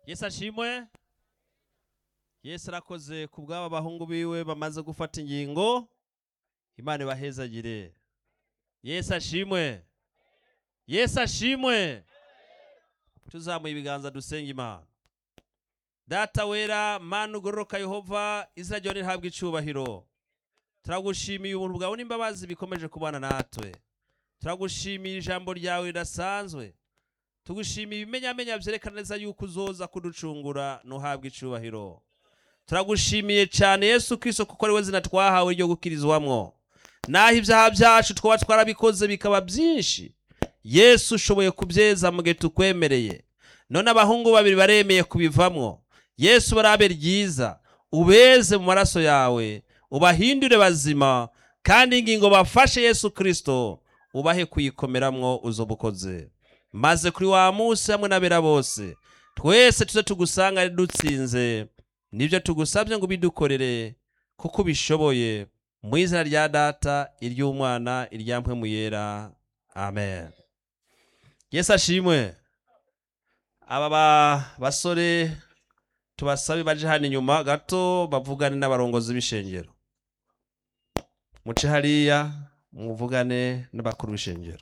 yesu ashimwe yesu arakoze ku bw'aba bahungu biwe bamaze gufata ingingo imana ibahezagire yesu ashimwe yesu ashimwe tuzamuye ibiganza dusenga imana data wera mana ugororoka yehova izina ryawe nirihabwe icubahiro turagushimiye ubuntu bwawe n'imbabazi bikomeje kubana natwe turagushimiye ijambo ryawe ridasanzwe tugushimiye ibimenyamenya vyerekana neza yuko uzoza kuducungura ntuhabwe icubahiro turagushimiye cyane yesu kristo kuko ari we zina twahawe ryo gukirizwamwo naho ibyaha byacu twaba twarabikoze bikaba byinshi yesu ushoboye kubyeza mu gihe tukwemereye none abahungu babiri baremeye kubivamwo yesu barabe ryiza ubeze mu maraso yawe ubahindure bazima kandi ingingo bafashe yesu kristo ubahe kuyikomeramwo uzobukoze maze kuri wa munsi hamwe n'abera bose twese tuze tugusanga dutsinze nibyo tugusabye ngo bidukorere kuko ubishoboye mu izina rya data iry'umwana irya mpwemu yera amen yesu ashimwe aba ba- basore tubasabe baje hano inyuma gato bavugane n'abarongozi b'ishengero muce hariya muvugane n'abakuru b'ishengero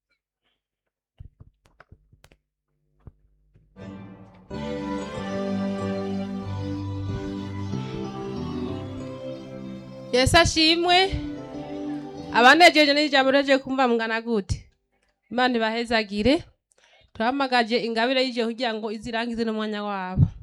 yesu ashimwe abanejeje n'ijambo ryo kumva mungana gute imana ibahezagire turahamagaje ingabire y'igihe kugira ngo izirangize n'umwanya wabo